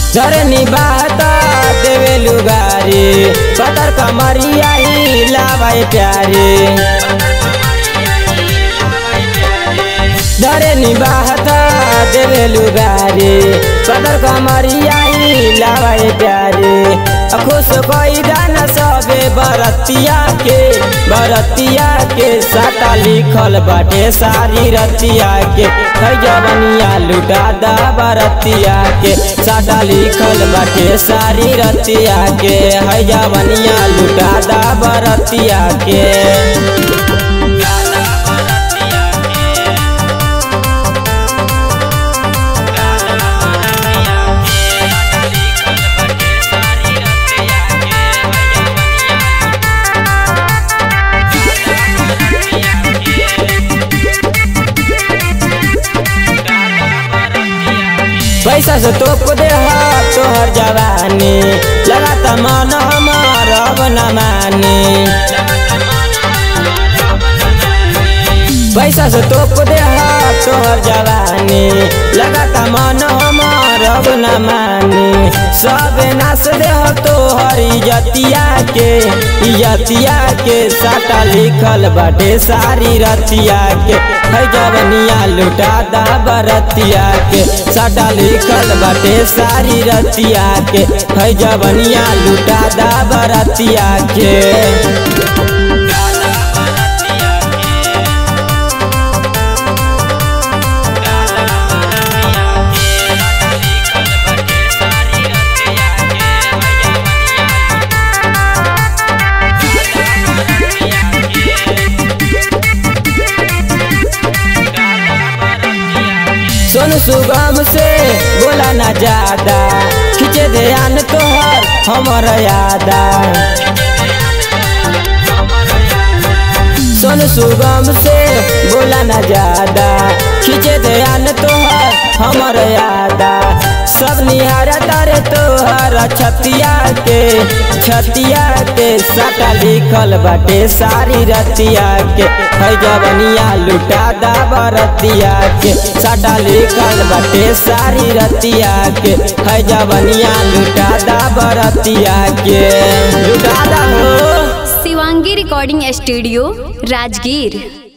झरनी बाता देवे लुगारी पतर कमरिया ही लावाई प्यारी झरनी बाता देवे लुगारी पतर कमरिया ही लावाई प्यारी खुश कोई दाना सबे बरतिया के बरतिया के साटा लिखल बाटे सारी रतिया के है जवनिया लुटा दा बरतिया के साटा लिखल बाटे सारी रतिया के है जवनिया लुटा दा बरतिया के पैसा से तोप दे तोहर जवानी लगाता मन हमार अब न मानी पैसा से तोप दे तोहर जवानी लगाता मन हमार अब न मानी सब नाश दे तोहर इजतिया के इजतिया के साटा लिखल बाटे सारी रतिया के है जवनिया लुटा दा बरतिया के साटा लिखल बाटे सारी रतिया के है जवनिया लुटा दा बरतिया के सुन सुगम से बोला ना ज्यादा खींचे ध्यान तोहर हमर यादा सुन सुगम से बोला ना ज्यादा खींचे ध्यान तोहर हमर यादा सब निहारा तारे तोहर छतिया के छतिया के साटा लिखल बाटे सारी रतिया के है जवनिया लुटा दा बरतिया के साटा लिखल बाटे सारी रतिया के है जवनिया लुटा दा बरतिया के लुटा दा हो शिवांगी रिकॉर्डिंग स्टूडियो राजगीर